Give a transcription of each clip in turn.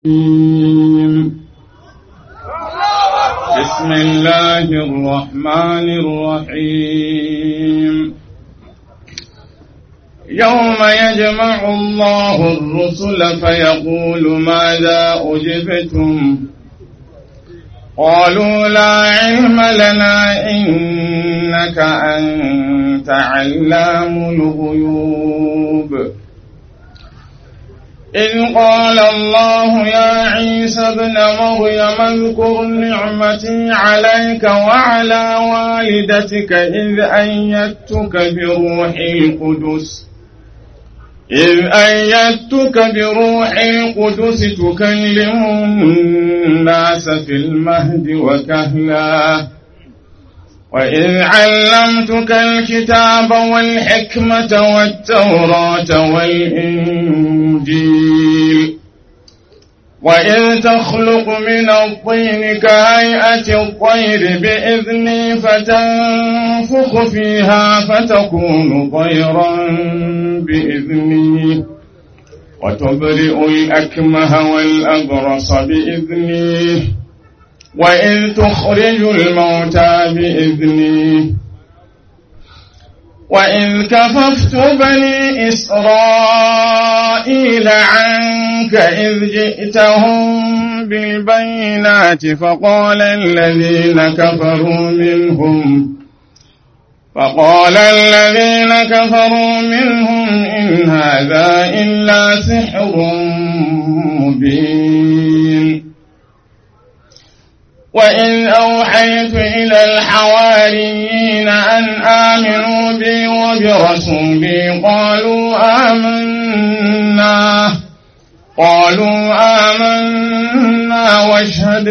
بسم الله الرحمن الرحيم يوم يجمع الله الرسل فيقول ماذا أجبتم قالوا لا علم لنا إنك أنت علام الغيوب إذ قال الله يا عيسى ابن مريم اذكر نعمتي عليك وعلى والدتك إذ أيدتك بروح القدس إذ أيدتك بروح القدس تكلم الناس في المهد وكهلا وإذ علمتك الكتاب والحكمة والتوراة والإنجيل وإذ تخلق من الطين كهيئة الطير بإذني فتنفخ فيها فتكون طيرا بإذني وتبرئ الأكمه والأبرص بإذني وإذ تخرج الموتى بإذني وإذ كففت بني إسرائيل عنك إذ جئتهم بالبينات فقال الذين كفروا منهم فقال الذين كفروا منهم إن هذا إلا سحر مبين وإذ أوحيت إلى الحواريين أن آمنوا بي وبرسولي قالوا آمنا قالوا آمنا واشهد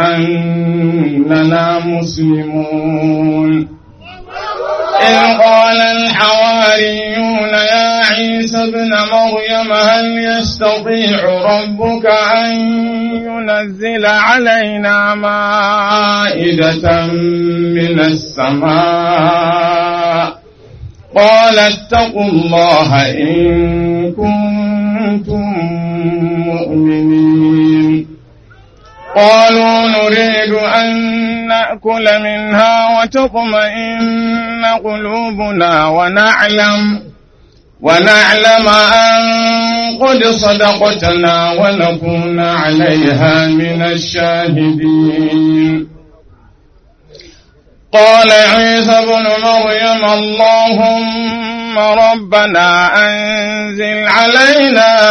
بأننا مسلمون إذ قال الحواريون يا عيسى ابن مريم هل يستطيع ربك أن ينزل علينا مائدة من السماء قال اتقوا الله إن كنتم مؤمنين قالوا نريد أن نأكل منها وتطمئن قلوبنا ونعلم ونعلم أن قد صدقتنا ونكون عليها من الشاهدين قال عيسى بن مريم اللهم ربنا أنزل علينا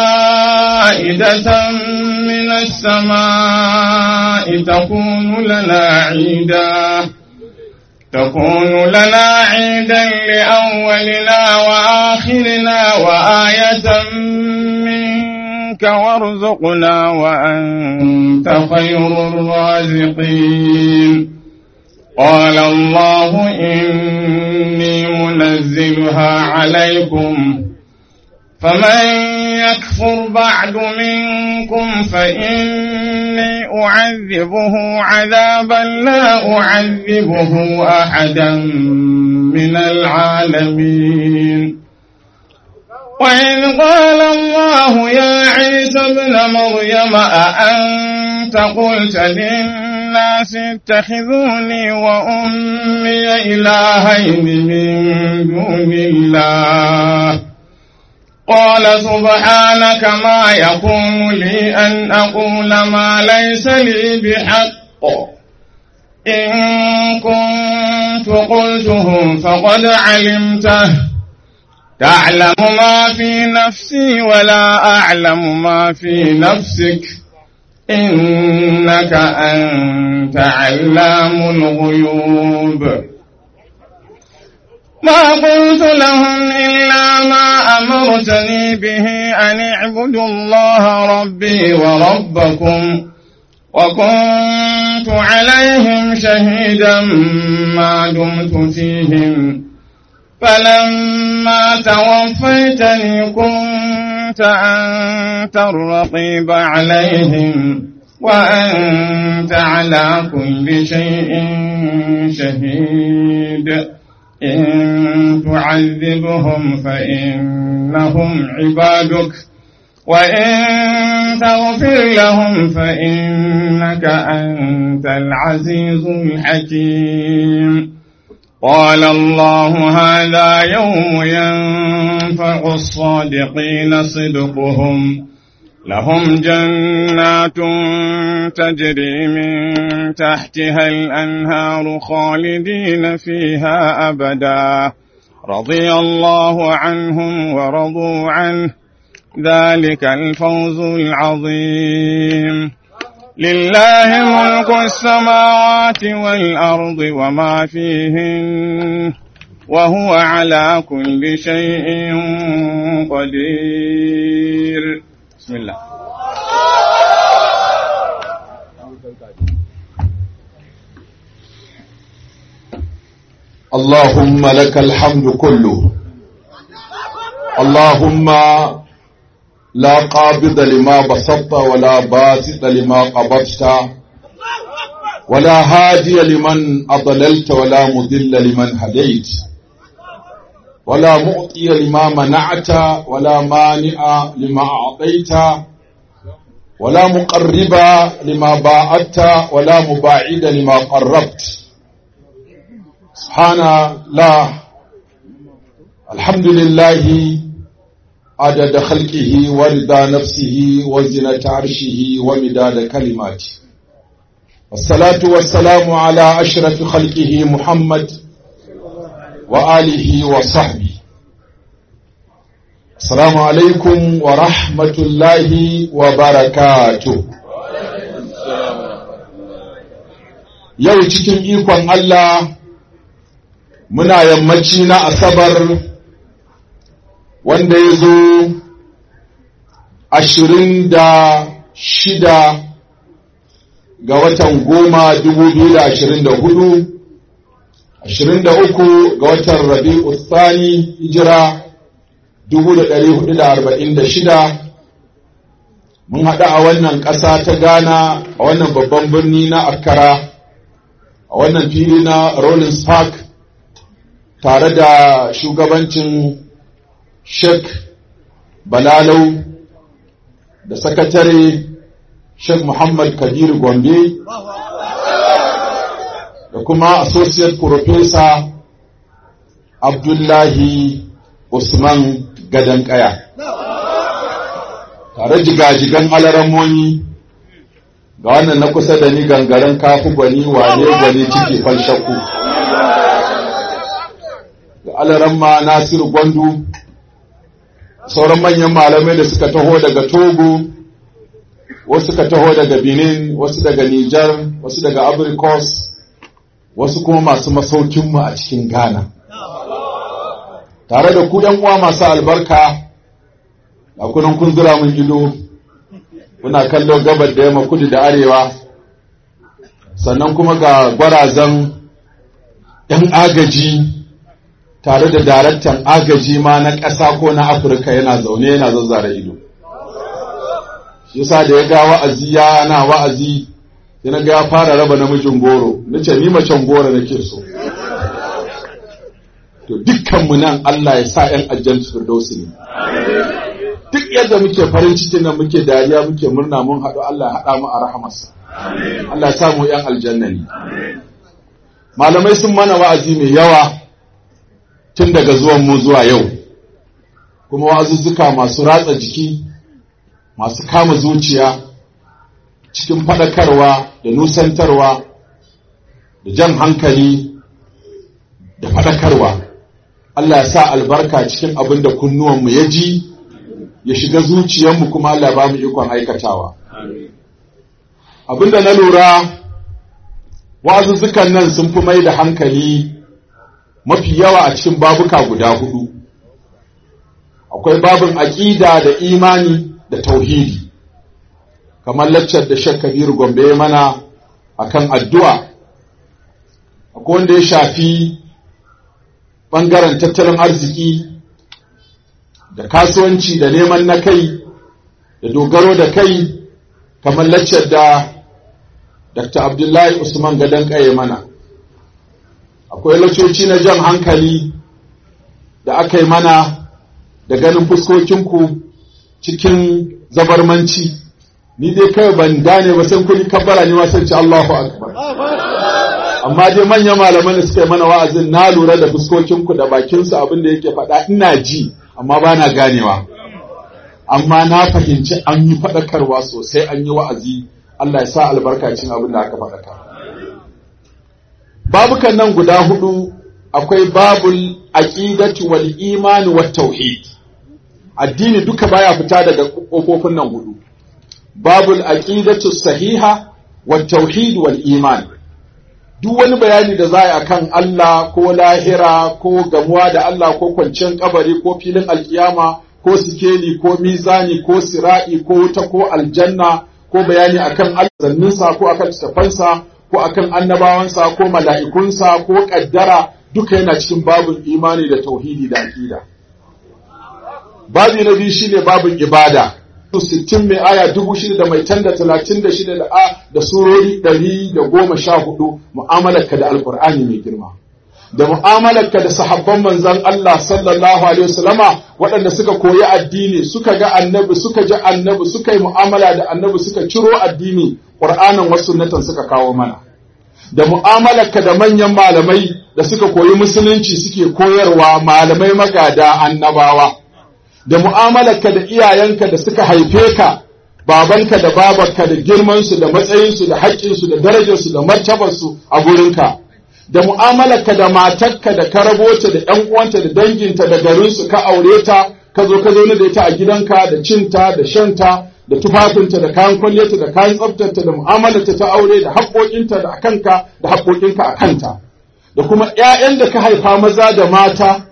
مائدة من السماء تكون لنا عيدا تكون لنا عيدا لأولنا وآخرنا وآية منك وارزقنا وأنت خير الرازقين قال الله إني منزلها عليكم فمن يكفر بعد منكم فإني أعذبه عذابا لا أعذبه أحدا من العالمين وإذ قال الله يا عيسى ابن مريم أأنت قلت للناس اتخذوني وأمي إلهين من دون الله قال سبحانك ما يكون لي أن أقول ما ليس لي بحق إن كنت قلته فقد علمته تعلم ما في نفسي ولا أعلم ما في نفسك إنك أنت علام الغيوب ما قلت لهم إلا ما أمرتني به أن اعبدوا الله ربي وربكم وكنت عليهم شهيدا ما دمت فيهم فلما توفيتني كنت أنت الرقيب عليهم وأنت على كل شيء شهيد إن تعذبهم فإنهم عبادك وإن تغفر لهم فإنك أنت العزيز الحكيم قال الله هذا يوم ينفع الصادقين صدقهم لهم جنات تجري من تحتها الأنهار خالدين فيها أبدا رضي الله عنهم ورضوا عنه ذلك الفوز العظيم لله ملك السماوات والأرض وما فيهن وهو على كل شيء قدير بسم الله اللهم لك الحمد كله اللهم لا قابض لما بسطت ولا باسط لما قبضت ولا هادي لمن أضللت ولا مضل لمن هديت ولا مؤتي لما منعت ولا مانع لما أعطيت ولا مقرب لما باعدت ولا مباعد لما قربت سبحان الله الحمد لله عدد خلقه ورضا نفسه وزنة عرشه ومداد كلماته والصلاة والسلام على أشرف خلقه محمد وآله وصحبه السلام عليكم ورحمة الله وبركاته yau cikin ikon Allah muna yammaci na asabar wanda ya zo ashirin da shida ga watan goma dubu biyu da ashirin da hudu ashirin da uku ga watan rabi'u tsani hijira dubu da ɗari hudu da arba'in da shida mun haɗu a wannan ƙasa ta ghana a wannan babban birni na akkara a wannan fili na rollins park tare da shugabancin sheikh balalau da sakatare sheikh muhammad kabir gombe da kuma associate professor abdullahi usman gadon kaya tare jigajigan alaramoni ga wannan na kusa da ni gangaren kafu gwani wane gwani ciki falshaku da alaramma nasiru gwandu sauran manyan malamai da suka taho daga togo wasu suka taho daga benin wasu daga nijar wasu daga abrikos wasu kuma masu masaukinmu a cikin ghana tare da ku uwa masu albarka a kunan kun zura mun ido kuna kallo gabar da yamma kudu da arewa sannan kuma ga gwarazan 'yan agaji tare da daraktan agaji ma na ƙasa ko na afirka yana zaune yana zazzara ido shi yasa da ya ga wa'azi ya na wa'azi sai na ga ya fara raba namijin goro na ce ni macen goro nake so to dukkanmu nan Allah ya sa 'yan aljanna firdausi ne duk yadda muke farin cikin nan muke dariya muke murna mun haɗu Allah ya haɗa mu a rahamarsa Allah ya sa mu 'yan aljanna ne malamai sun mana wa'azi mai yawa tun daga zuwan mu zuwa yau kuma wa'azuzzuka masu ratsa jiki masu kama zuciya cikin faɗakarwa da nusantarwa da jan hankali da faɗakarwa Allah ya sa albarka cikin abin da kunnuwanmu ya ji ya shiga zuciyarmu kuma Allah ba mu ikon aikatawa abin da na lura wa'azuzzukan nan sun fi mai da hankali mafi yawa a cikin babuka guda hudu akwai babin aƙida da imani da tauhidi kamar laccar da shek kabiru gombe mana akan addu'a akwai wanda ya shafi ɓangaren tattalin arziki da kasuwanci da neman na kai da dogaro da kai kamar laccar da dr abdullahi usman gadon ƙaye mana akwai lacoci na jan hankali da aka yi mana da ganin fuskokinku cikin zabarmanci ni dai kai ban gane ba sai kuni kabbara ne ma sai ce Allahu akbar amma dai manyan malaman da suka yi mana wa'azin na lura da fuskokinku da bakinsu abin da yake faɗa ina ji amma ba na ganewa amma na fahimci an yi faɗakarwa sosai an yi wa'azi Allah ya sa albarkacin abin da aka faɗaka babukan nan guda hudu akwai babul aqidatu wal imani wat tauhid addini duka baya fita daga kofofin nan hudu babul aqidatu sahiha wat tauhid wal iman duk wani bayani da za a yi akan Allah ko lahira ko gamuwa da Allah ko kwanciyar kabari ko filin alkiyama ko sikeli ko mizani ko sira'i ko wuta ko aljanna ko bayani akan alzanninsa ko akan tafansa ko akan annabawansa ko mala'ikunsa ko kaddara duka yana cikin babin imani da tauhidi da aqida babi na biyu shine babin ibada sittin mai aya dubu shida da mai tan da talatin da shida da a da surori ɗari da goma sha hudu mu'amalarka da alƙur'ani mai girma da mu'amalarka da sahabban manzan Allah sallallahu alaihi wasallama waɗanda suka koyi addini suka ga annabi suka ji annabi suka yi mu'amala da annabi suka ciro addini ƙur'anin wasu sunnatan suka kawo mana da mu'amalarka da manyan malamai da suka koyi musulunci suke koyarwa malamai magada annabawa da mu'amalarka da iyayenka da suka haife ka babanka da babarka da girmansu da matsayinsu da haƙƙinsu da darajarsu da martabarsu a gurinka da mu'amalarka da matarka da ka rabota da ƴan uwanta da danginta da garinsu ka aure ta ka zo ka zaune da ita a gidanka da cinta da shanta da tufafinta da kayan kwalliyarta da kayan tsaftarta da mu'amalarta ta aure da haƙoƙinta da akanka da haƙoƙinka a kanta da kuma ƴaƴan da ka haifa maza da mata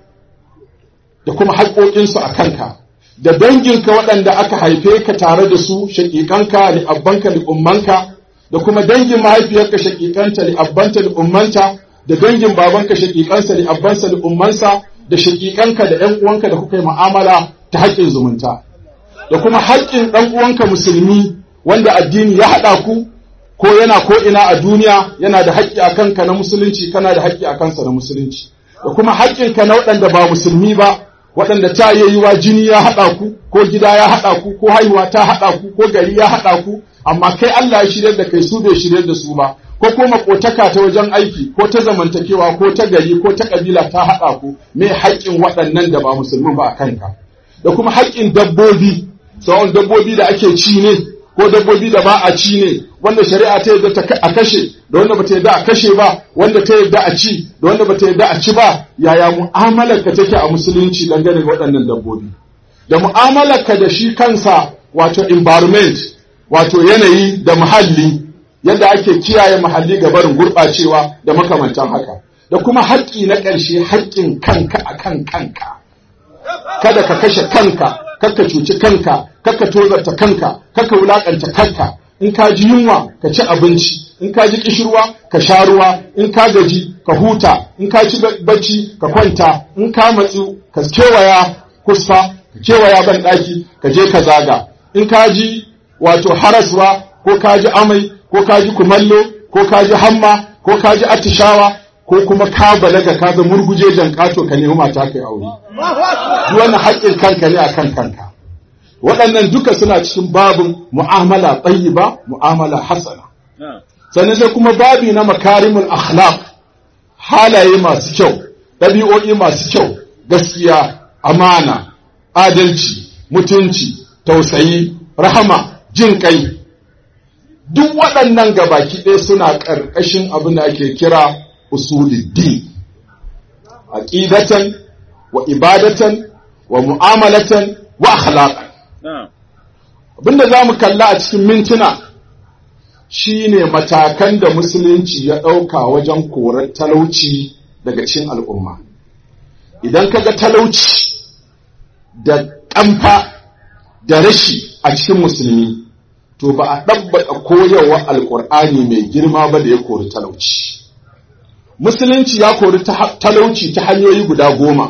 da kuma haƙoƙinsu a kanka da danginka waɗanda aka haife ka tare da su shaƙiƙanka li'abbanka li'ummanka da kuma dangin mahaifiyarka shaƙiƙanta li'abbanta li'ummanta da dangin babanka shaƙiƙansa li'abbansa li'ummansa da shaƙiƙanka da ƴan uwanka da kuka yi mu'amala ta haƙƙin zumunta da kuma haƙƙin ɗan uwanka musulmi wanda addini ya haɗa ku ko yana ko ina a duniya yana da haƙƙi a kanka na musulunci kana da haƙƙi a kansa na musulunci da kuma haƙƙinka na waɗanda ba musulmi ba waɗanda ta yi wa jini ya haɗa ku ko gida ya haɗa ku ko haihuwa ta haɗa ku ko gari ya haɗa ku amma kai Allah ya shirya da kai su bai shirya da su ba ko ko makotaka ta wajen aiki ko ta zamantakewa ko ta gari ko ta kabila ta haɗa ku me haƙƙin waɗannan da ba musulmi ba a kanka da kuma haƙƙin dabbobi tsawon dabbobi da ake ci ne ko dabbobi da ba a ci ne wanda shari'a ta yadda a kashe da wanda bata yadda a kashe ba wanda ta yadda a ci da wanda bata yadda a ci ba yaya mu'amalar ka take a musulunci dangane da waɗannan dabbobi da mu'amalar ka da shi kansa wato environment wato yanayi da muhalli yadda ake kiyaye muhalli ga barin gurɓacewa da makamantan haka da kuma haƙƙi na ƙarshe haƙƙin kanka akan kanka kada ka kashe kanka kakka cuci kanka kakka tozarta kanka kakka wulakanta kanka in ka ji yunwa ka ci abinci in ka ji kishirwa ka sha ruwa in ka gaji ka huta in ka ci bacci ka kwanta in ka matsu ka kewaya kusa ka kewaya ban daki ka je ka zaga in ka ji wato haraswa ko ka ji amai ko ka ji kumallo ko ka ji hamma ko ka ji atishawa ko kuma ka balaga ka ga murguje jan kato ka nemi mata kai aure duk wannan haƙƙin kanka ne akan kanka waɗannan duka suna cikin babin mu'amala tayyiba mu'amala hasana sannan sai kuma babi na makarimul akhlaq halaye masu kyau ɗabi'o'i masu kyau gaskiya amana adalci mutunci tausayi rahama jin kai duk waɗannan gabaki ɗaya suna ƙarƙashin abin da ake kira usuluddin aqidatan wa ibadatan wa mu'amalatan wa akhlaqan abinda zamu kalla a cikin mintuna shine matakan da musulunci ya ɗauka wajen korar talauci daga cikin al'umma idan kaga talauci da ƙamfa da rashi a cikin musulmi to ba a ɗabbaƙa koyarwa alƙur'ani mai girma ba da ya kori talauci musulunci ya kori talauci ta hanyoyi guda goma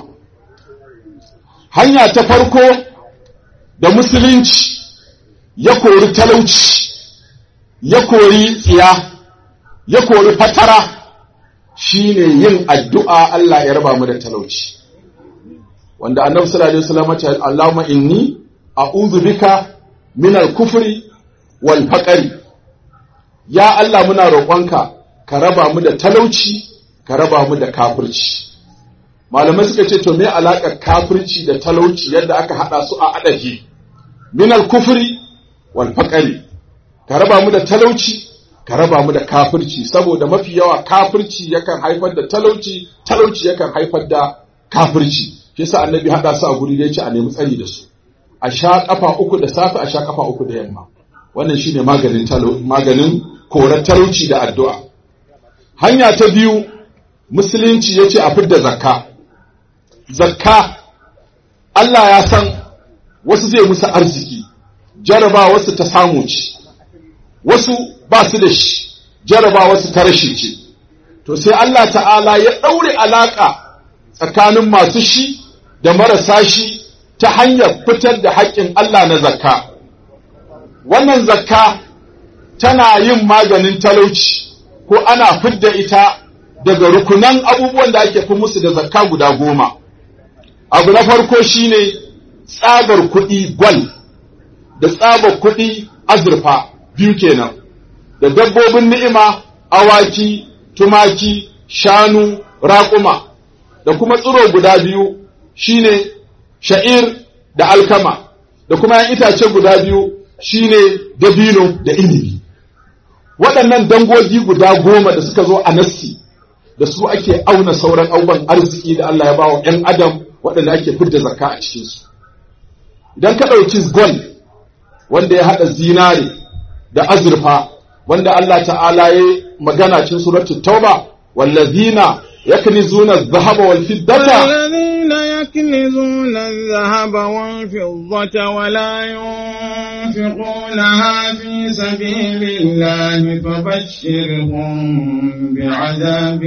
hanya ta farko da musulunci ya kori talauci ya kori tsiya ya kori fatara shine yin addu'a Allah ya raba mu da talauci wanda annabi sallallahu alaihi wasallam ya ce Allahumma inni a'udhu bika min al-kufri wal faqri ya Allah muna roƙonka ka raba mu da talauci ka raba mu da kafirci malamai suka ce to me alaƙar kafirci da talauci yadda aka haɗa su a adafi min al-kufri wal faqri ka raba mu da talauci ka raba mu da kafirci saboda mafi yawa kafirci yakan haifar da talauci talauci yakan haifar da kafirci shi yasa annabi hada su a guri da yace a nemi tsari da su a sha kafa uku da safe a sha kafa uku da yamma wannan shine maganin maganin korar talauci da addu'a hanya ta biyu musulunci yace a fidda zakka zakka Allah ya san wasu zai musu arziki jaraba wasu ta samu ci wasu ba su da shi jaraba wasu ta rashi ce to sai Allah ta'ala ya ɗaure alaƙa tsakanin masu shi da marasa shi ta hanyar fitar da haƙƙin Allah na zakka wannan zakka tana yin maganin talauci ko ana fidda ita daga rukunan abubuwan da ake fi musu da zakka guda goma abu na farko shine tsabar kuɗi gwal da tsabar kuɗi azurfa biyu kenan da dabbobin ni'ima awaki tumaki shanu raƙuma da kuma tsiro guda biyu shine sha'ir da alkama da kuma yan itace guda biyu shine dabino da inibi waɗannan dangogi guda goma da suka zo a nassi da su ake auna sauran abubuwan arziki da Allah ya bawa ‘yan adam waɗanda ake fidda zakka a cikinsu idan ka ɗauki gol wanda ya haɗa zinare da azurfa wanda Allah ta'ala ya magana cikin suratul tauba wallazina yaknizuna adh-dhahaba wal fiddata الذين يكنزون الذهب والفضة ولا ينفقونها في سبيل الله فبشرهم بعذاب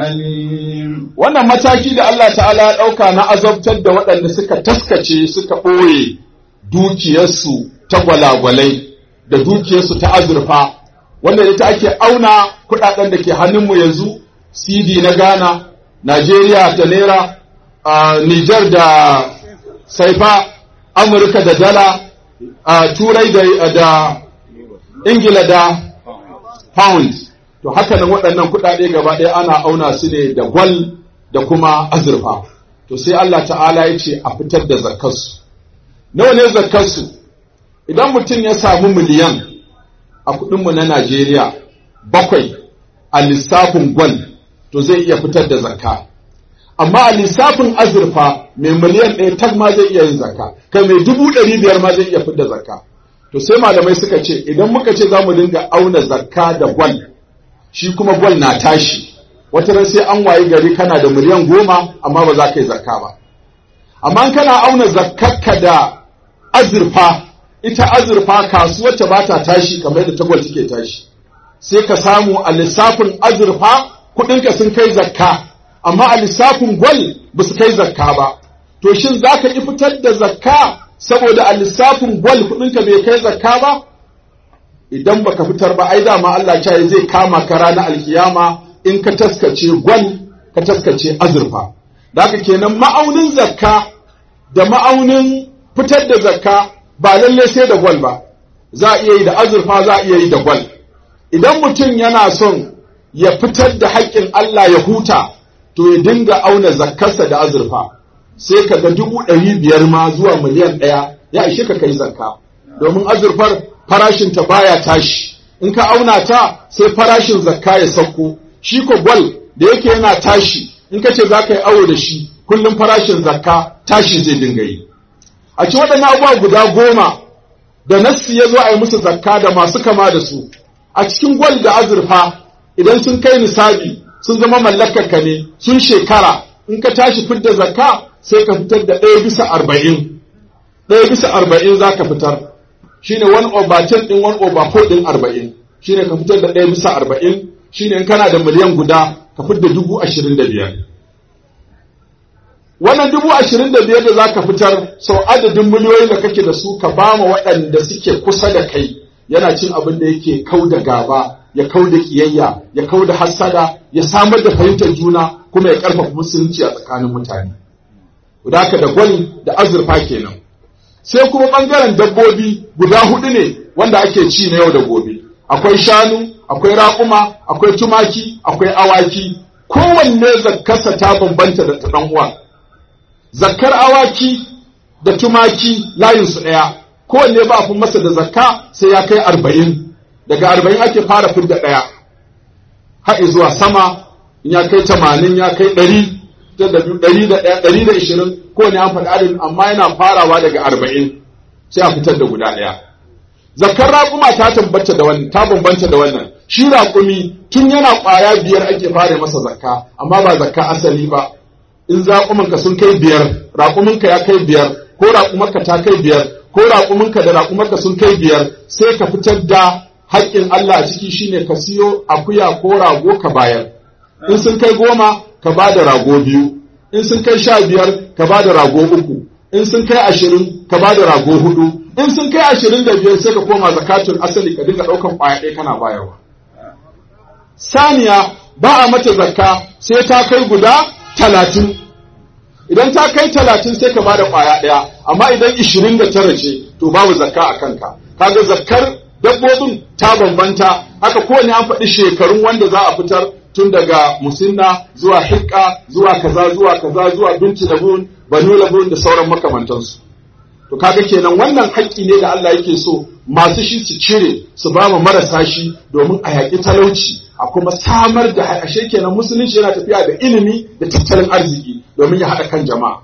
أليم wannan mataki da Allah ta'ala ya ɗauka na azabtar da waɗanda suka taskace suka ɓoye dukiyarsu ta gwalagwalai da dukiyarsu ta azurfa wanda ita ake auna kuɗaɗen da ke hannunmu yanzu cd na ghana Najeriya da naira a Nijar da saifa Amurka da dala a Turai da, da Ingila da pound to haka nan waɗannan kuɗaɗe gaba ɗaya ana auna su ne da gwal da kuma azurfa to sai Allah ta'ala ya ce a fitar da zakkarsu nawa ne zakkarsu idan mutum ya samu miliyan a kuɗinmu na Najeriya bakwai a lissafin gwal to zai iya fitar da zakka amma a lissafin azurfa mai miliyan ɗaya tag ma zai iya yin zakka kai mai dubu ɗari biyar ma zai iya fitar da zakka to sai malamai suka ce idan muka ce za mu dinga auna zakka da gwal shi kuma gwal na tashi wata ran sai an wayi gari kana da miliyan goma amma ba za ka yi zakka ba amma kana auna zakkarka da azurfa ita azurfa kasuwar ta ba ta tashi kamar yadda ta gwal take tashi sai ka samu a lissafin azurfa kuɗinka sun kai zakka amma a lissafin gwal ba su kai zakka ba to shin za ka ƙi fitar da zakka saboda a lissafin gwal kuɗinka bai kai zakka ba idan baka fitar ba ai dama Allah ya zai kama ka ranar alkiyama in ka taskace gwal ka taskace azurfa da haka kenan ma'aunin zakka da ma'aunin fitar da zakka ba lalle sai da gwal ba za a iya yi da azurfa za a iya yi da gwal idan mutum yana son ya fitar da haƙƙin Allah ya huta to ya dinga auna zakkarsa da azurfa sai ka ga dubu ɗari biyar ma zuwa miliyan ɗaya ya ishe ka kai zakka domin azurfar farashinta baya tashi in ka auna ta sai farashin zakka ya sauko shi ko gwal da yake yana tashi in ka ce za ka yi awo da shi kullum farashin zakka tashi zai dinga yi a ci waɗannan abubuwa guda goma da nassi ya zo a yi musu zakka da masu kama da su a cikin gwal da azurfa idan sun kai nisabi sun zama mallakar ka ne sun shekara in ka tashi fidda zakka sai ka fitar da ɗaya bisa arba'in ɗaya bisa arba'in za ka fitar shine one over ten ɗin one over four ɗin arba'in shine ka fitar da ɗaya bisa arba'in shine in kana da miliyan guda ka fitar da dubu ashirin da biyar wannan dubu ashirin da biyar da za ka fitar sau adadin miliyoyin da kake da su ka ba ma waɗanda suke kusa da kai yana cin abin da yake kau da gaba ya kau da kiyayya ya kau da hassada ya samar da fahimtar juna kuma ya karfafa musulunci a tsakanin mutane da haka da gwal da azurfa kenan sai kuma ɓangaren dabbobi guda hudu ne wanda ake ci na yau da gobe akwai shanu akwai raƙuma akwai tumaki akwai awaki kowanne zakkarsa ta bambanta da ta ɗan uwa zakkar awaki da tumaki layinsu ɗaya kowanne ba a fi masa da zakka sai ya kai arba'in daga arba'in ake fara fidda ɗaya haɗe zuwa sama in ya kai tamanin ya kai ɗari ɗari da ɗaya ɗari da ishirin kowane an faɗi adadin amma yana farawa daga arba'in sai a fitar da guda ɗaya zakar raƙuma ta tabbata da wannan ta bambanta da wannan shi raƙumi tun yana ƙwaya biyar ake fara masa zakka amma ba zakka asali ba in raƙumanka sun kai biyar raƙuminka ya kai biyar ko raƙumarka ta kai biyar ko raƙuminka da raƙumarka sun kai biyar sai ka fitar da haƙƙin Allah a ciki shine ka siyo akuya ko rago ka bayar in sun kai goma ka ba da rago biyu in sun kai sha biyar ka ba da rago uku in sun kai ashirin ka ba da rago hudu in sun kai ashirin da biyar sai ka koma zakatun asali ka dinga ɗaukan ƙwaya ɗaya kana bayarwa saniya ba a mata zakka sai ta kai guda talatin idan ta kai talatin sai ka ba da ƙwaya ɗaya amma idan ishirin da tara ce to babu zakka a kanka kaga zakkar dabbobin ta bambanta haka kowane an faɗi shekarun wanda za a fitar tun daga musinna zuwa hikka zuwa kaza zuwa kaza zuwa binci labun banu labun da sauran makamantansu to kaga kenan wannan haƙƙi ne da Allah yake so masu shi su cire su ba mu marasa shi domin a yaƙi talauci a kuma samar da ashe kenan musulunci yana tafiya da ilimi da tattalin arziki domin ya haɗa kan jama'a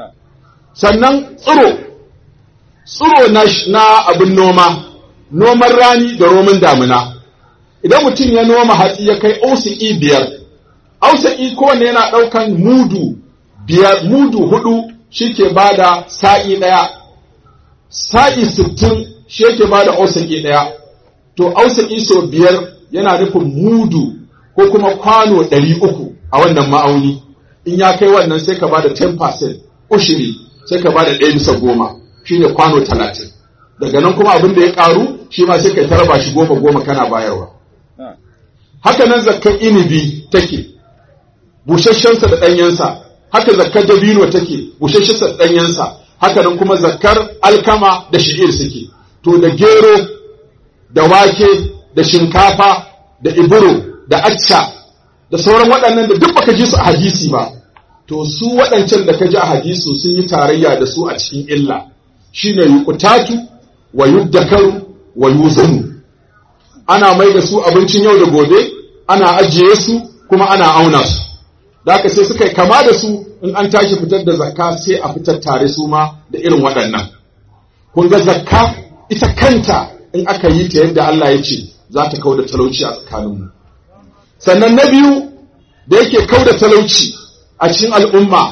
sannan tsiro tsiro na abin noma noman rani da roman damina idan mutum ya noma hatsi ya kai ausi'i biyar ausi'i kowanne yana ɗaukan mudu biyar mudu hudu shi ke ba da sa'i ɗaya sa'i sittin shi yake ba da ausi'i ɗaya to ausi'i sau biyar yana nufin mudu ko kuma kwano ɗari uku a wannan ma'auni in ya kai wannan sai ka ba da 10% ushiri sai ka ba da ɗaya bisa goma shine kwano talatin daga nan kuma abin da ya ƙaru shi ma sai ka taraba shi goma goma kana bayarwa haka nan zakkar inibi take busasshensa da ɗanyensa haka zakkar dabino take busasshensa da ɗanyensa haka nan kuma zakkar alkama da shi'ir suke to da gero da wake da shinkafa da iburo da acca da sauran waɗannan da duk baka ji su a hadisi ba to su waɗancan da ka ji a hadisu sun yi tarayya da su a cikin illa shine yuqtatu wa yuddakaru wa yuzanu ana mai da su abincin yau da gobe ana ajiye su kuma ana auna su da haka sai suka kama da su in an tashi fitar da zakka sai a fitar tare su ma da irin waɗannan kun ga zakka ita kanta in aka yi ta yadda Allah ya ce za ta kau da talauci a tsakaninmu sannan na biyu da yake kau da talauci a cikin al'umma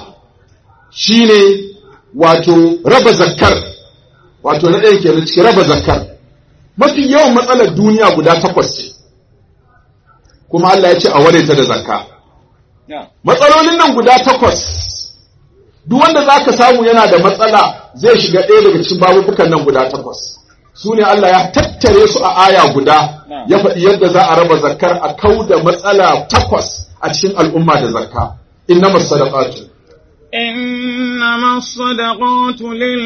shine wato raba zakkar wato na ɗaya ke cikin raba zakkar mafi yawan matsalar duniya guda takwas ce kuma Allah ya ce a ware ta da zakka matsalolin nan guda takwas duk wanda za ka samu yana da matsala zai shiga ɗaya daga cikin babubukan nan guda takwas su ne Allah ya tattare su a aya guda ya faɗi yadda za a raba zakkar a kau da matsala takwas a cikin al'umma da zakka innama sadaqatu إنما الصدقات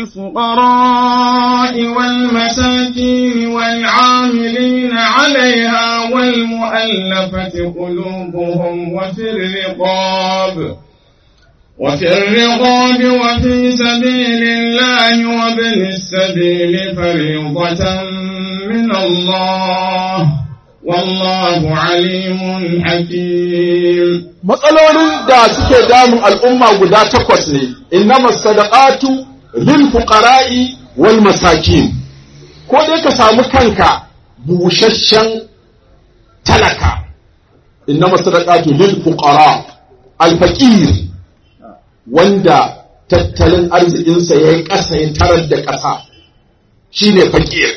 للفقراء والمساكين والعاملين عليها والمؤلفة قلوبهم وفي الرقاب وفي الرقاب وفي سبيل الله وابن السبيل فريضة من الله والله عليم حكيم matsalolin da suke damun al'umma guda takwas ne innama sadaqatu lil fuqara'i wal masakin ko dai ka samu kanka busasshen talaka innama sadaqatu lil fuqara al faqir wanda tattalin arzikinsa ya yi ƙasa ya tarar da ƙasa shine faqir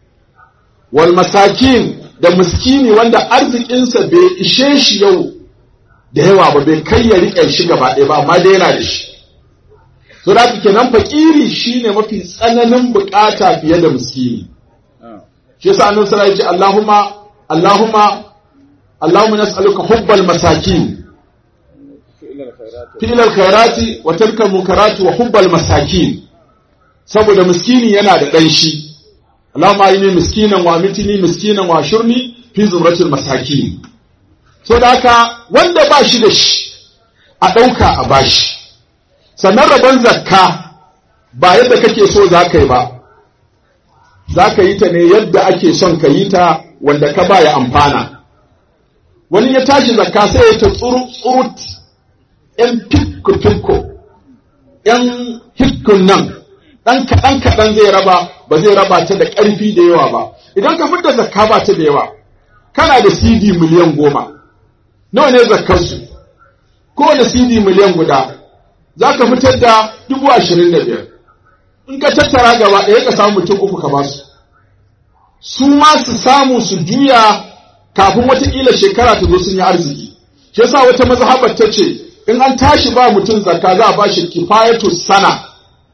wal masakin da miskini wanda arzikinsa bai ishe shi yau da yawa ba bai kai ya riƙe shi gaba ɗaya ba amma dai yana da shi so da kenan fakiri shine mafi tsananin bukata fiye da miskini shi yasa annabi sallallahu alaihi wasallam Allahumma Allahumma Allahumma nas'aluka hubbal masakin fi'l al-khairati wa tarka munkarati wa hubbal masakin saboda miskini yana da ɗan shi Allahumma inni miskinan wa mitini miskinan wa shurni fi zumratul masakin so da haka wanda ba shi da shi a ɗauka a bashi sannan rabon zakka ba yadda kake so za ka yi ba za ka yi ta ne yadda ake son ka yi ta wanda ka ba ya amfana wani ya tashi zakka sai ya ta tsurut ‘yan fikko-fikko ‘yan hikkun nan ɗan kaɗan kaɗan zai raba ba zai raba ta da ƙarfi da yawa ba idan ka fidda zakka ba ta da yawa kana da cd miliyan goma nawa ne zakkarsu kowane cd miliyan guda za ka fitar da dubu ashirin da biyar in ka tattara gaba ɗaya ka samu mutum uku ka basu su ma su samu su juya kafin watakila shekara ta zo sun yi arziki shi yasa wata mazhabar ta ce in an tashi ba mutum zakka za a ba shi kifayatu sana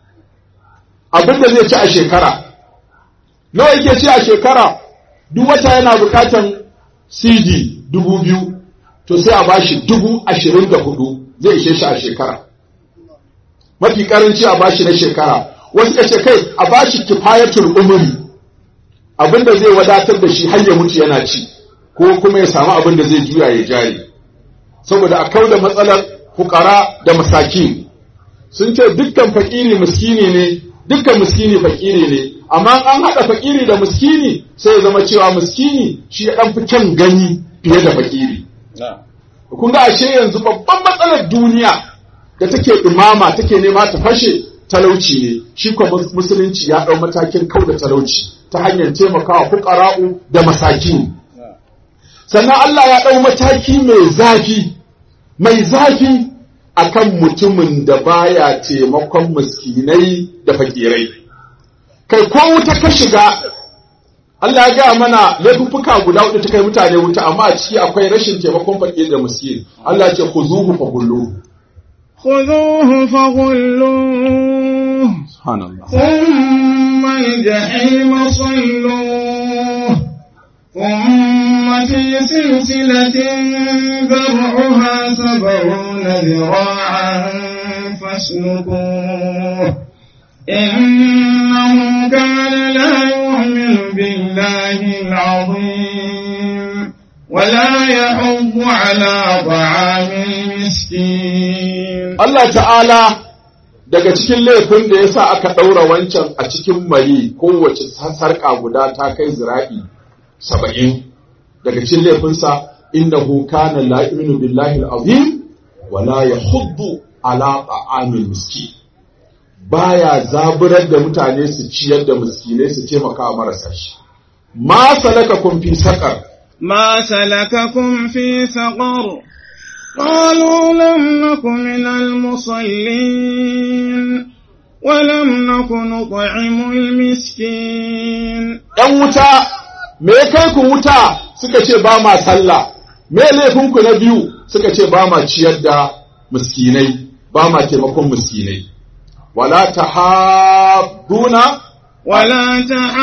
abin da zai ci a shekara nawa yake ci a shekara duk wata yana bukatan cd dubu biyu to sai a bashi dubu ashirin da hudu zai ishe shi a shekara mafi karanci a bashi na shekara wasu ka ce kai a bashi kifayatul umri abin da zai wadatar da shi har ya mutu yana ci ko kuma ya samu abin da zai juya ya jari saboda a kau da matsalar fukara da masaki sun ce dukkan fakiri miskini ne dukkan miskini fakiri ne amma an haɗa fakiri da miskini sai ya zama cewa miskini shi ya ɗan fi kyan gani fiye da fakiri kun ga ashe yanzu babban matsalar duniya da take ɗumama take nema ta fashe talauci ne shi kuma musulunci ya ɗau matakin kau da talauci ta hanyar taimakawa fukara'u da masakin sannan Allah ya ɗau mataki mai zafi mai zafi akan mutumin da baya taimakon miskinai da fakirai kai ko wuta ka shiga Allah ya gaya mana laifuffuka guda hudu ta kai mutane wuta amma a ciki akwai rashin taimakon fakir da miskin Allah ya ce ku zuhu fa gullu خذوه فغلوه subhanallah ثم الجحيم صلوه ثم في سلسلة ذرعها سبعون ذراعا فاسلكوه إنه كان لا يؤمن بالله العظيم ولا يحض على طعام المسكين Allah ta'ala daga cikin laifin da ya sa aka ɗaura wancan a cikin mari kowace sarƙa guda ta kai zira'i saba'in daga cikin laifinsa innahu kana la yu'minu billahi al-azim wa la yahuddu ala ta'amil miskin baya zaburar da mutane su ciyar da miskinai su taimaka wa marasa shi ma salakakum fi saqar ما سلككم في سقر قالوا لم نك من المصلين ولم نك نطعم المسكين ‘yan wuta, me ya kai ku wuta suka ce ba ma sallah, me laifinku na biyu suka ce ba ma ciyar da miskinai, ba ma taimakon miskinai. Wala ta haɗuna, ولا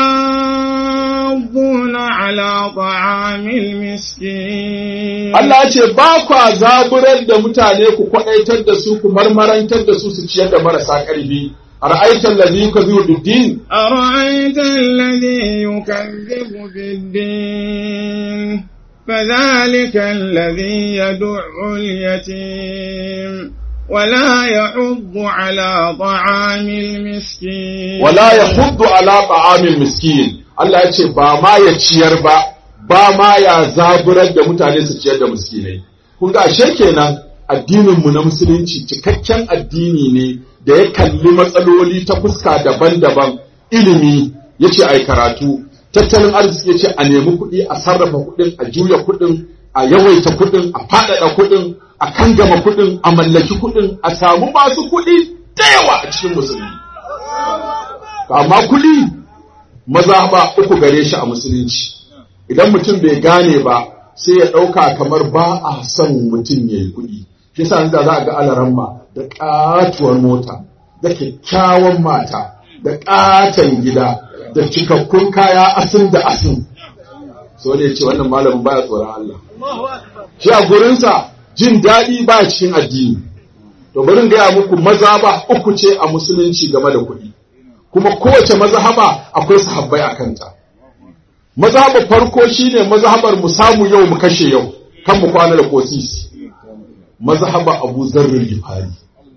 تحاضون على طعام المسكين Allah ya ce ba kwa zaburar da mutane ku kwaɗaitar da su ku marmarantar da su su ciyar da marasa ƙarfi. A ra'aitar lazi ka biyu duddin, أرأيت الذي يكذب بالدين فذلك الذي يدع اليتيم ولا يحض على طعام المسكين wala ya huddu ala ta'amil miskin. Allah ya ce ba ma ya ciyar ba, ba ma ya zaburar da mutane su ciyar da miskinai. Kun ga ashe kenan addininmu na musulunci cikakken addini ne da ya kalli matsaloli ta fuska daban-daban ilimi ya ce a yi karatu, tattalin arziki ya ce a nemi kuɗi a sarrafa kuɗin a juya kuɗin a yawaita kuɗin a faɗaɗa kuɗin a kangama kuɗin a mallaki kuɗin a samu masu kuɗi da yawa a cikin musulmi. amma kuɗi maza ba uku gare shi a musulunci idan mutum bai gane ba sai ya ɗauka kamar ba a son mutum ya yi kuɗi shi yasa yanzu za a ga alaramma da ƙatuwar mota da kyakkyawan mata da ƙaton gida da cikakkun kaya asin da asin so ne ce wannan malamin baya tsoron Allah shi a gurinsa jin daɗi baya cikin addini to bari in gaya muku maza ba uku ce a musulunci game da kuɗi kuma kowace mazhaba akwai sahabbai a kanta mazhabar farko shine mazhabar mu samu yau mu kashe yau kan mu kwana da kosisi mazhaba Abu Zarr Gifari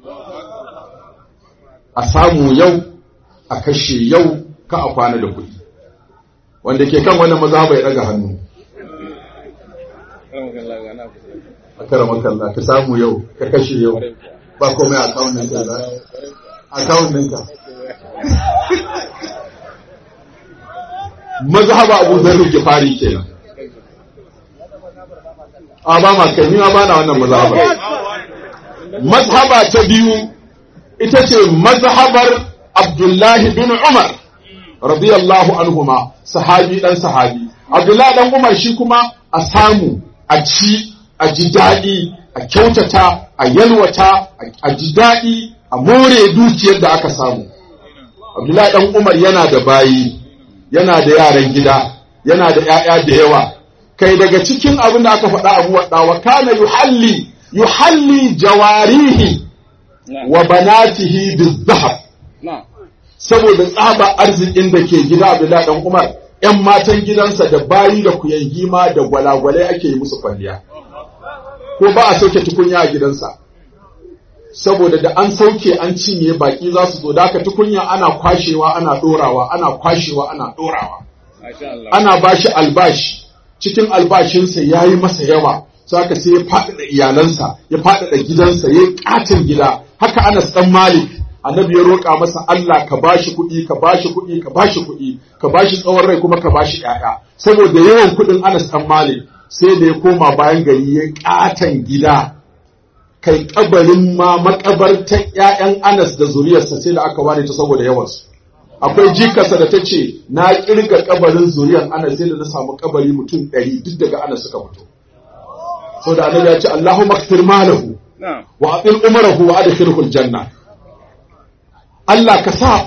a samu yau a kashe yau ka a kwana da kuɗi wanda ke kan wannan mazhaba ya daga hannu a kara kalla ka samu yau ka kashe yau ba komai a akawun ɗinka za akawun ɗinka mazhaba abu zarri gifari kenan a ba ma kai ma ba na wannan mazhaba mazhaba ta biyu ita ce mazhabar abdullahi bin umar radiyallahu anhuma sahabi dan sahabi abdullahi dan umar shi kuma a samu a ci a ji daɗi a kyautata a yalwata a ji daɗi a more dukiyar da aka samu abdullahi dan umar yana da bayi yana da yaran gida yana da ‘ya'ya da yawa kai daga cikin abin da aka faɗa abu waɗa wa kana yuhalli yuhalli jawarihi wa banatihi bizahab saboda tsaba arzikin da ke gida abdullahi dan umar ‘yan matan gidansa da bayi da kuyangi ma da gwalagwalai ake yi musu kwalliya ko ba a sauke tukunya a gidansa saboda da an sauke an cinye baki za su zo da aka tukunya ana kwashewa ana dorawa ana kwashewa ana dorawa ana bashi albashi cikin albashinsa ya yi masa yawa saka sai ya faɗaɗa iyalansa ya faɗaɗa gidansa ya yi ƙatin gida haka anas ɗan malik annabi ya roƙa masa Allah ka bashi kuɗi ka bashi kuɗi ka bashi kuɗi ka bashi tsawon rai kuma ka bashi ƴaƴa saboda yawan kuɗin anas ɗan malik sai da ya koma bayan gari ya ƙaton gida kai kabarin ma makabartan ƴaƴan Anas da zuriyarsa sai da aka ware ta saboda yawansu akwai jikarsa da ta ce na kirga kabarin zuriyar Anas sai da na samu kabari mutum ɗari duk daga Anas suka fito saboda annabi ya ce Allahumma kfir malahu wa atil umarahu wa adkhilhu aljanna Allah ka sa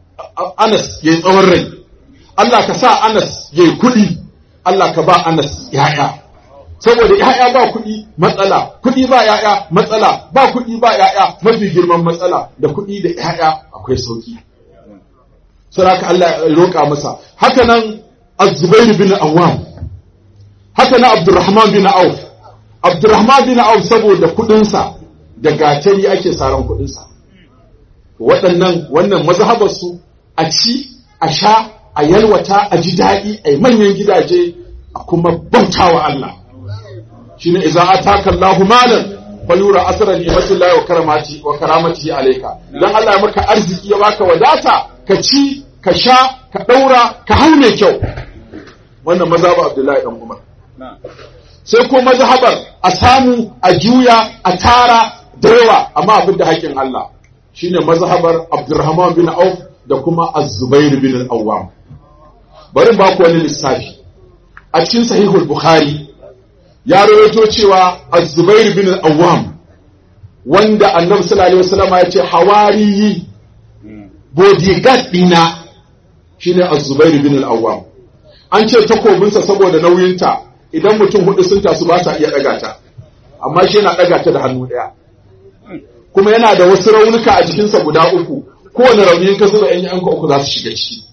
Anas yayi tsawon rai Allah ka sa Anas yayi kuɗi Allah ka ba Anas ya'ya saboda ‘ya'ya ba kuɗi matsala, kuɗi ba ‘ya'ya matsala, ba kuɗi ba ‘ya'ya mafi girman matsala da kuɗi da ‘ya'ya akwai sauki. Saraka Allah ya roƙa masa. Haka nan Azubair bin Awwam, haka nan Abdurrahman bin Auf. Abdurrahman bin Auf saboda kuɗinsa da gatari ake saran kuɗinsa. Waɗannan wannan mazhabarsu a ci, a sha, a yalwata, a ji daɗi, a yi manyan gidaje, a kuma bautawa Allah. shine idza ataka Allahu malan fayura asra ni'mati Allah wa karamati wa karamatihi alayka dan Allah ya maka arziki ya baka wadata ka ci ka sha ka daura ka hau mai kyau wannan mazhabar Abdullahi dan Umar sai ko mazhabar a samu a juya a tara da yawa amma abin da haƙin Allah shine mazhabar Abdurrahman bin Auf da kuma Az-Zubair bin Al-Awwam bari ba ku wani lissafi a cikin sahihul Bukhari ya rawaito cewa Az-Zubair bin Al-Awwam wanda Annabi sallallahu alaihi wasallam ya ce hawariyi bodyguard dina shine Az-Zubair bin Al-Awwam an ce takobinsa saboda nauyinta idan mutum hudu sun tasu ba sa iya daga ta amma shi yana daga ta da hannu daya kuma yana da wasu raunuka a jikinsa guda uku kowane rauni ka zuba yan yanka uku za su shiga ciki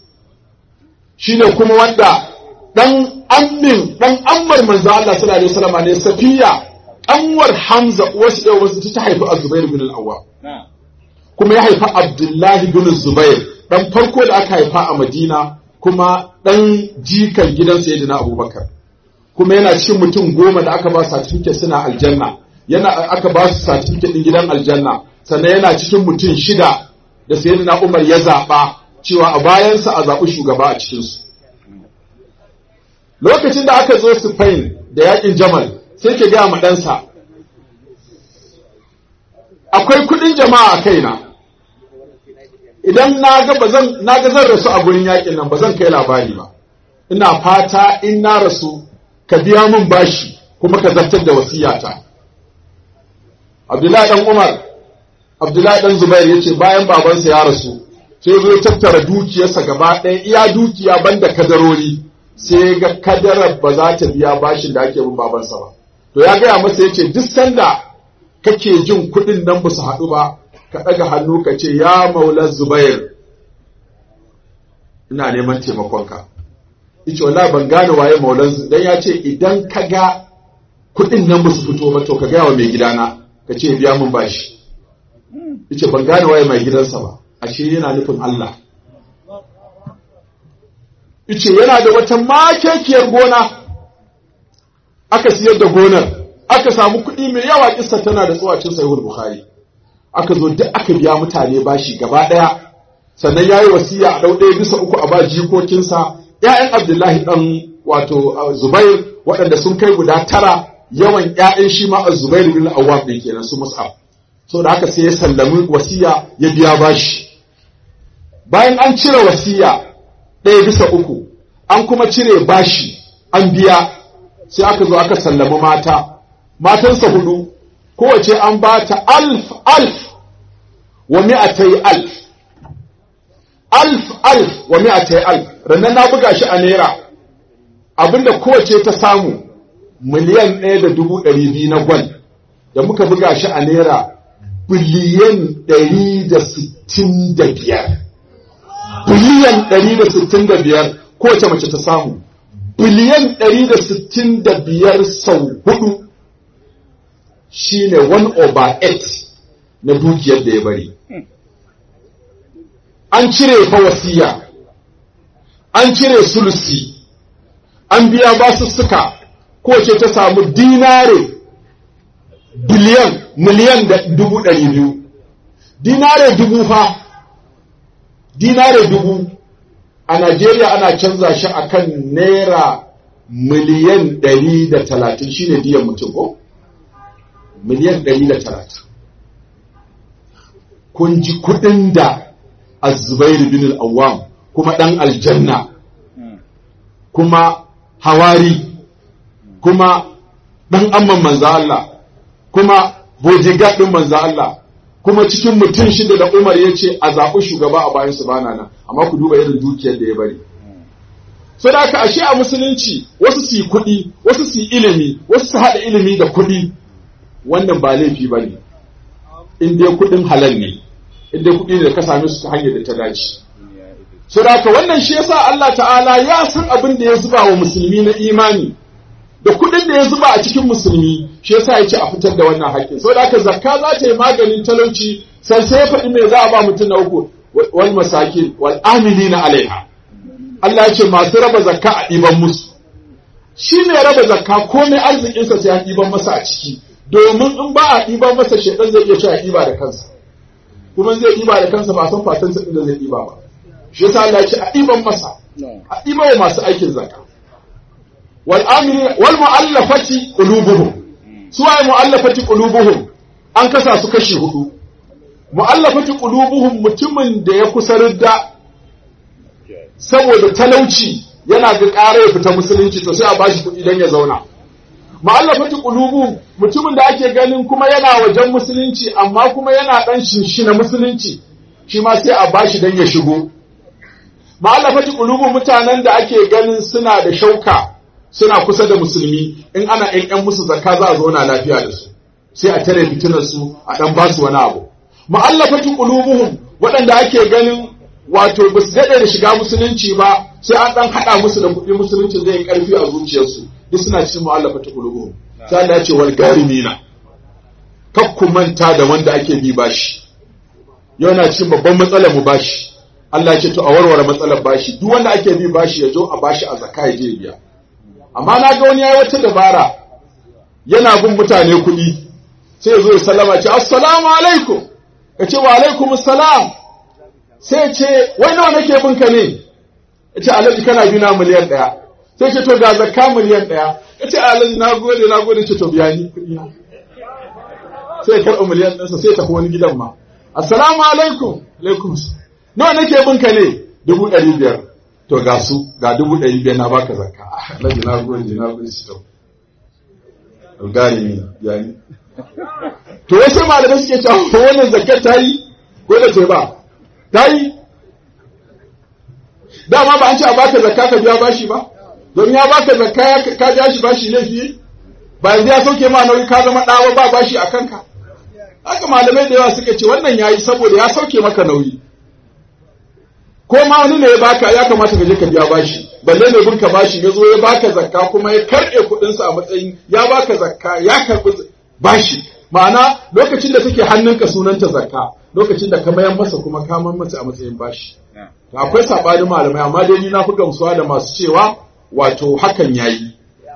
shine kuma wanda dan ammin dan ammar manzo Allah sallallahu alaihi wasallam ne Safiya anwar Hamza wasu da wasu ta haifi Az-Zubair bin Al-Awwam kuma ya haifa Abdullahi bin Zubair dan farko da aka haifa a Madina kuma dan jikan gidan Sayyidina Abubakar kuma yana cikin mutum goma da aka ba certificate suna aljanna yana aka ba su certificate din gidan aljanna sannan yana cikin mutum shida da Sayyidina Umar ya zaba cewa a bayansa a zaɓi shugaba a cikinsu lokacin da aka zo Spain da yakin Jamal sai ke gaya ma ɗansa akwai kuɗin jama'a a kaina idan na ga bazan na ga zan rasu a gurin yakin nan ba zan kai labari ba ina fata in na rasu ka biya min bashi kuma ka zartar da wasiyata Abdullahi dan Umar Abdullahi dan Zubair yace bayan babansa ya rasu sai zo tattara dukiyarsa gaba ɗaya iya dukiya banda kadarori sai ga kadarar ba za ta biya bashin da ake bin babansa ba to ya gaya masa ya ce duk sanda kake jin kuɗin nan ba su haɗu ba ka ɗaga hannu ka ce ya maula zubair ina neman taimakonka yace wallahi ban gane waye maulansu dan ya ce idan ka ga kuɗin nan ba su fito ba to ka gaya wa mai gidana ka ce biya mun bashi yace ban gane waye mai gidansa ba ashe yana nufin Allah yace yana da wata makekiyar gona aka siyar da gonar aka samu kuɗi mai yawa kissa tana da tsawacin sahihul bukhari aka zo duk aka biya mutane bashi gaba ɗaya sannan ya yi wasiya a ɗau ɗaya bisa uku a ba jikokinsa ‘ya'yan abdullahi ɗan wato zubair waɗanda sun kai guda tara yawan ‘ya'yan shi ma a zubair bin awwab ɗin kenan su mus'ab so da haka sai ya sallami wasiya ya biya bashi bayan an cire wasiya ɗaya bisa uku an kuma cire bashi an biya sai aka zo aka sallami mata matansa hudu kowace an ba ta alf alf wa mi'atai alf alf alf wa mi'atai alf rannan na buga shi a naira abinda kowace ta samu miliyan ɗaya da dubu ɗari biyu na gwal da muka buga shi a naira biliyan ɗari da sittin da biyar biliyan ɗari da sittin da biyar kowace mace ta samu biliyan ɗari da sittin da biyar sau hudu shine one over eight na dukiyar da ya bari an cire fa wasiya an cire sulusi an biya basussuka kowace ta samu dinare biliyan miliyan da dubu ɗari biyu dinare dubu fa dinare dubu a Najeriya ana canza shi akan naira miliyan ɗari da talatin shine diyan mutum ko? miliyan ɗari da talatin kun ji kuɗin da azubairu bin al'awam kuma ɗan aljanna kuma hawari kuma ɗan amman manza Allah kuma bodyguard ɗin manza Allah kuma cikin mutum shida da Umar ya ce a zaɓi shugaba a bayan su bana nan amma ku duba irin dukiyar da ya bari so da aka ashe a musulunci wasu su yi kuɗi wasu su yi ilimi wasu su haɗa ilimi da kuɗi wannan ba laifi ba ne in dai kuɗin halal ne in dai kuɗi ne da ka same su ta hanyar da ta dace so da haka wannan shi yasa Allah ta'ala ya san abin da ya zuba wa musulmi na imani da kuɗin da ya zuba a cikin musulmi shi yasa ya ce a fitar da wannan haƙƙin so da haka zakka za ta yi maganin talauci sai sai ya faɗi me za a ba mutum na uku wal masakin wal amilina alaiha Allah ya ce masu raba zakka a ɗiban musu shi ne raba zakka komai arzikinsa sai an ɗiban masa a ciki domin in ba a ɗiban masa shaidan zai iya cewa ɗiba da kansa kuma zai ɗiba da kansa ba san fatansa inda zai ɗiba ba shi yasa Allah ya ce a ɗiban masa a ɗiba wa masu aikin zakka wal amini wal mu'allafati qulubuhum su waye mu'allafati qulubuhum an kasa su kashi hudu mu'allafati qulubuhum mutumin da ya kusa ridda saboda talauci yana ga ƙara ya fita musulunci to sai a bashi kuɗi don ya zauna ma'allafati qulubu mutumin da ake ganin kuma yana wajen musulunci amma kuma yana dan shinshina musulunci shi ma sai a bashi don ya shigo ma'allafati qulubu mutanen da ake ganin suna da shauka suna kusa da musulmi in ana ƴan ƴan musu zakka za a zauna lafiya da su sai a tare fitinar su a dan basu wani abu ma'allafati qulubuhum waɗanda ake ganin wato ba su daɗe da shiga musulunci ba sai an ɗan haɗa musu da kuɗi musulunci zai ƙarfi a zuciyarsu duk suna cikin mu'allafa ta kulubu sai Allah ya ce wal garimina kak ku manta da wanda ake bi bashi yau na cikin babban matsalar mu bashi Allah ya ce to a warware matsalar bashi duk wanda ake bi bashi ya zo a bashi a zakka ya je biya amma na ga wani yayi wata dabara yana bin mutane kuɗi sai ya zo ya sallama ce assalamu alaikum ya ce wa alaikum assalam sai ce wai nawa nake bin ka ne ya ce alhaji kana bi na miliyan ɗaya sai ce to ga zakka miliyan ɗaya ya ce alhaji na gode na gode ce to biya ni kuɗi na sai ya karɓi miliyan ɗansa sai ya tafi wani gidan ma assalamu alaikum alaikum nawa nake bin ka ne dubu ɗari biyar to ga su ga dubu ɗari biyar na baka zakka alhaji na gode na gode shi to gane ni biya ni to wasu malamai suke cewa wannan zakkar ta yi ko da ta ba ta yi dama ba an ce a baka zakka ka biya bashi ba don ya baka zakka ka biya shi bashi laifi ba yanzu ya sauke ma nauyi ka zama ɗawa ba bashi a kanka haka malamai da yawa suka ce wannan ya yi saboda ya sauke maka nauyi ko ma wani ne ya baka ya kamata ka je ka biya bashi balle ne bin ka bashi ya zo ya baka zakka kuma ya karɓe kuɗinsa a matsayin ya baka zakka ya karɓi bashi ma'ana lokacin da take hannunka sunanta zakka lokacin da ka mayan masa kuma ka man masa a matsayin bashi akwai saɓanin malamai amma dai ni na fi gamsuwa da masu cewa wato hakan yayi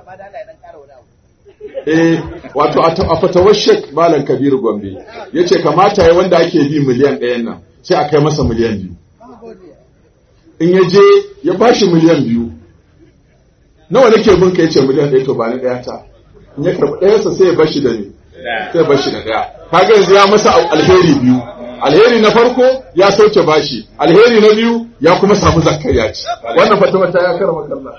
eh wato a fatawar shek malam kabiru gombe ya ce kamata ya wanda ake bi miliyan ɗayan nan sai a kai masa miliyan biyu in ya je ya bashi miliyan biyu nawa nake bin ka yace miliyan ɗaya to ba ni ɗaya ta in ya karɓi ɗayansa sai ya bashi da ni sai ya bashi da ɗaya kaga yanzu ya masa alheri biyu alheri na farko ya sauke bashi alheri na biyu ya kuma samu zakkar ya ci wannan fatawa ta ya karama kalla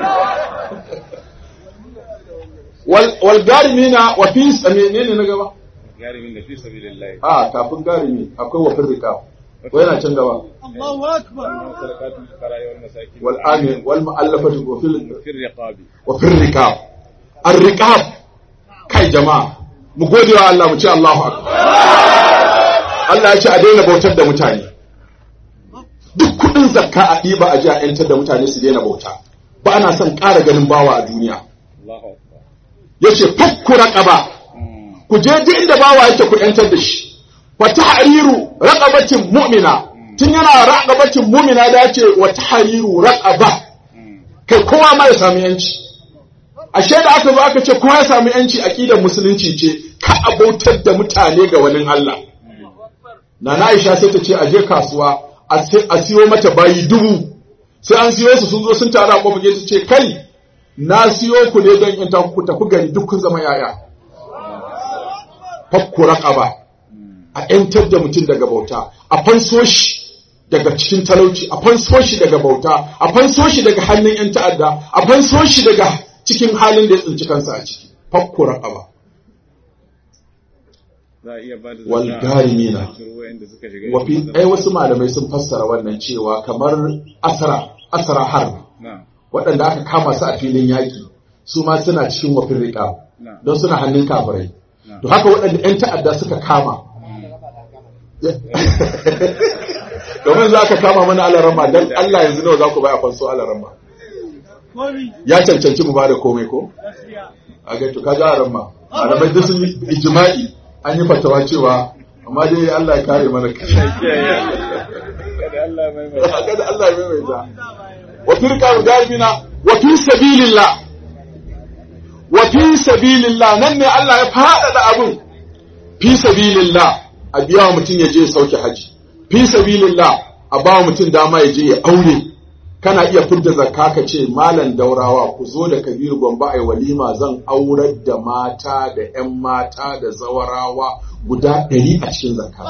wal wal garimina wa fi menene na gaba garimin da fi sabilillah a kafin garimi akwai wa firrika ko yana can gaba Allahu akbar sadaqatul fuqara wal masakin wal amin wal mu'allafati wa fil fi riqabi wa fil rikab ar rikab kai jama'a mu gode wa Allah mu ce Allahu akbar Allah ya ce a daina bautar da mutane duk kudin zakka a ɗiba a ji a yantar da mutane su daina bauta ba ana son ƙara ganin bawa a duniya Allahu akbar yace fakku raqaba ku je duk inda bawa yake ku yantar da shi wa tahriru raqabatin mu'mina tun yana raqabatin mu'mina da yace wa tahriru raqaba kai kowa ma ya samu yanci ashe da aka zo aka ce kowa ya samu yanci aqidar musulunci ce ka abautar da mutane ga wani Allah Nana Aisha sai ta ce a je kasuwa a siyo mata bayi dubu sai an siyo su sun zo sun taru a kofar ta ce kai na siyo ku ne don in ta ku tafi gari duk kun zama yaya fakku raqaba a ‘yantar da mutum daga bauta, a fanso shi daga cikin talauci, a fanso shi daga bauta, a fanso shi daga hannun ‘yan ta'adda, a fanso shi daga cikin halin da ya tsinci kansa a ciki, fakko raƙaba. za a iya ba da Wal garimina. wa'anda suka shiga Wafi, ai wasu malamai sun fassara wannan cewa kamar asara, asara har, na waɗanda aka kama su a filin yaƙi, su ma suna cikin wafin riƙa, na don suna hannun kafirai. To haka waɗanda ‘yan ta'adda suka kama, domin za ka kama mana alarama don Allah yanzu nawa za ku baya fanso alarama komi ya cancanci mu ba da komai ko gaskiya a ga to ka ga alarama alamai duk sun yi ijma'i an yi fatawa cewa amma dai Allah ya kare mana kai kada Allah mai mai kada Allah ya maimaita wa firqa galibina wa fi sabilillah wa fi sabilillah nan ne Allah ya faɗaɗa abun fi sabilillah a biya wa mutum ya je ya sauke haji fi sabilillah a ba wa mutum dama ya je ya aure kana iya fidda zakka ka ce malam daurawa ku zo da kabiru gombe ai walima zan aurar da mata da yan mata da zawarawa guda ɗari a cikin zakka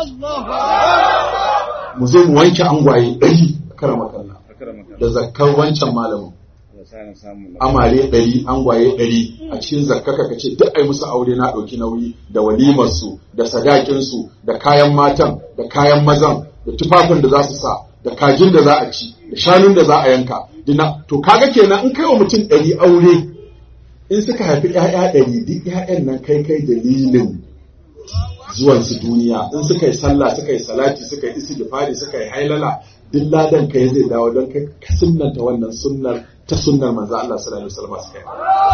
mu zo mu wanke angwaye ɗari a karama kalla akramaka da zakkar wancan malamin Allah sa na samu na amare ɗari angwaye ɗari a cikin zakkaka ka ce duk ai musu aure na ɗauki nauyi da walimarsu da sadakinsu da kayan matan da kayan mazan da tufafin da za su sa da kajin da za a ci da shanun da za a yanka dina to kaga kenan in kai wa mutum ɗari aure in suka haifi ‘ya'ya ɗari duk ‘ya'yan nan kai kai dalilin zuwansu duniya in suka yi sallah suka yi salati suka yi istighfari suka yi hailala duk ladan kai zai dawo don kai ka sunnanta wannan sunnar ta sunnar manzo Allah sallallahu alaihi wasallam suka yi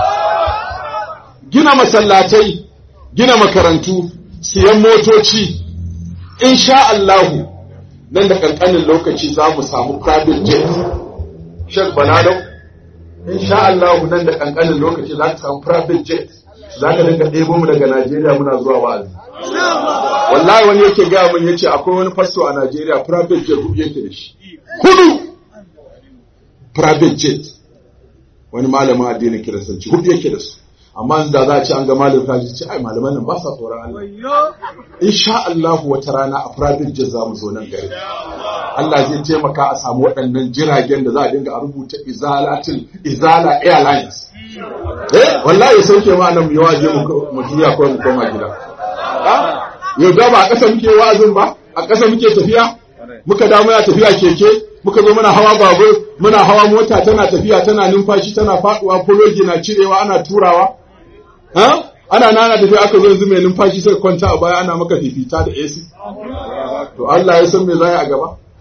gina masallatai gina makarantu siyan motoci insha Allahu nan da kankanin lokaci za mu samu private jet Sheikh Balalo insha Allahu nan da kankanin lokaci za ka samu private jet za ka dinga ɗebo mu daga Najeriya muna zuwa wa'azi wallahi wani yake gaya min yace akwai wani fasto a Najeriya private jet hudu yake da shi hudu private jet wani malamin addinin kiristanci hudu yake da su amma yanzu da za a ce an ga malamin kaji ce ai malaman nan ba sa tsoron Allah wayo insha Allah wata rana a private jet za mu zo nan gari Allah zai taimaka a samu waɗannan jiragen da za a dinga a rubuta izalatin izala airlines eh wallahi ya sauke ma nan mu yi waje mu mu juya ko mu koma gida Ah, yau da ba a ƙasa muke wa'azin ba a ƙasa muke tafiya muka da muna tafiya keke muka zo muna hawa babur muna hawa mota tana tafiya tana numfashi tana faduwa fologi na cirewa ana turawa ha ana nana tafiya aka zo yanzu mai numfashi sai kwanta a baya ana maka fifita da AC to Allah ya san me zai a gaba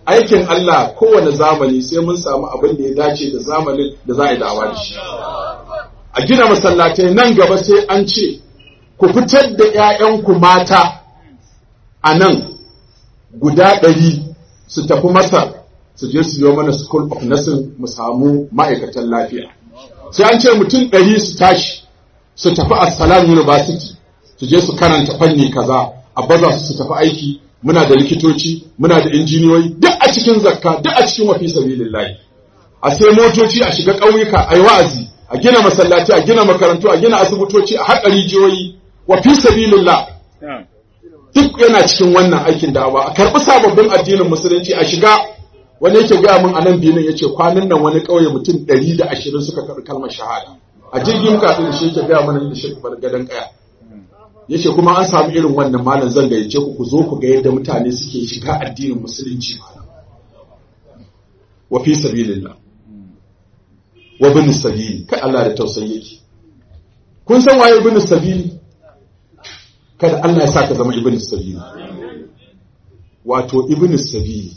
aikin Allah kowane zamani sai mun samu abin da ya dace da zamanin da za a yi dawa da shi a gina masallatai nan gaba sai an ce ku fitar da 'ya'yanku mata a nan guda ɗari su tafi masar su je su yi mana school of nursing mu samu ma'aikatan lafiya sai an ce mutum ɗari su tashi su tafi Assalam University su je su karanta fanni kaza a baza su su tafi aiki muna da likitoci muna da injiniyoyi duk a cikin zakka duk a cikin wafi sabilillahi a sai motoci a shiga ƙauyuka a yi wa'azi a gina masallaci a gina makarantu a gina asibitoci a haƙa rijiyoyi wafi sabilillah na'am duk yana cikin wannan aikin da'awa a karɓi sababbin addinin musulunci a shiga wani yake gaya min a nan binin ya ce kwanan nan wani ƙauye mutum ɗari da ashirin suka karɓi kalmar shahada a jirgin kafin da shi yake gaya mana da shi bar gadon ƙaya ya ce kuma an samu irin wannan malam zan gayyace ku ku zo ku ga yadda mutane suke shiga addinin musulunci malam wa fi sabilillah wa bin sabili kai Allah da tausayi yake kun san waye ibn sabili kada Allah ya sa ka zama ibn sabili wato ibn sabili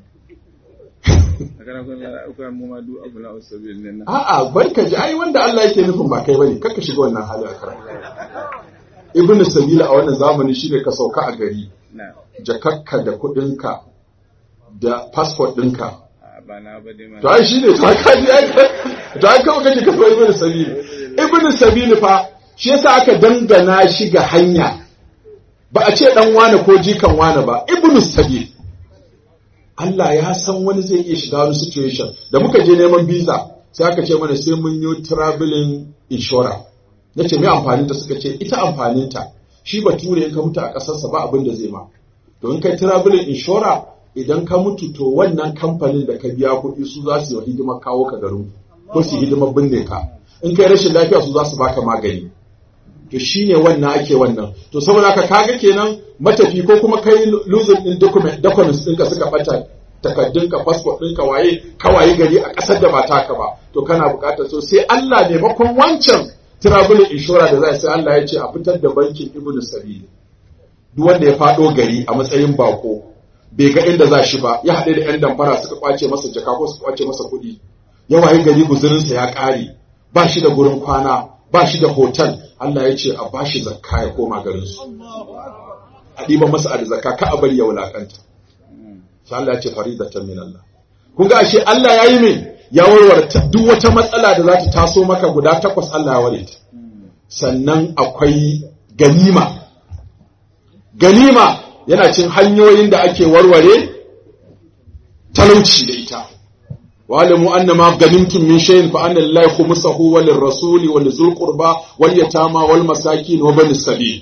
a kana kun lara akwai mu ma duk abu na usabil nan a'a barka ji ai wanda Allah yake nufin ba kai bane kaka shiga wannan hali a karatu ibn sabili a wannan zamani shine ka sauka a gari na jakakka da kudinka da passport ɗinka a ba na ba dai ma to ai shine to ka ji ai to ai kawai kake kafa ibn sabili ibn sabili fa shi yasa aka dangana shi ga hanya ba a ce dan wane ko jikan wane ba ibn sabili Allah ya san wani zai iya shiga wani situation da muka je neman visa sai aka ce mana sai mun yi traveling insurance nace me amfanin ta suka ce ita amfanin ta shi bature in ka mutu a kasarsa ba abin da zai ma to in kai traveling insurance idan ka mutu to wannan kamfanin da ka biya kuɗi su za su yi wa hidimar kawo ka garin ko su yi hidimar binne ka in kai rashin lafiya su za su baka magani to shine wannan ake wannan to saboda haka kaga kenan matafi ko kuma kai losing din document documents ɗinka suka bata takaddunka passport ɗinka waye ka waye gari a ƙasar da ba taka ba to kana buƙatar so sai Allah maimakon wancan travel insurance da za sai Allah ya ce a fitar da bankin ibnu sabili duk wanda ya faɗo gari a matsayin bako bai ga inda za shi ba ya haɗe da 'yan damfara suka kwace masa jaka ko suka kwace masa kuɗi ya waye gari guzurinsa ya ƙare ba shi da gurin kwana ba shi da hotel Allah ya ce a ba shi zakka ya koma garinsu a ɗiba masa a da zakka ka a bari ya wulakanta sai Allah ya ce faridatan min Allah kun ga ashe Allah ya yi min ya warware ta- duk wata matsala da za ta taso maka guda takwas Allah ya ware ta sannan akwai ganima ganima yana cin hanyoyin da ake warware talauci da ita wa'lamu anna ma ganimtum min shay'in fa anna lillahi khumsahu wa lirrasuli wa lizul qurba wal yatama wal masakin wa bani sabil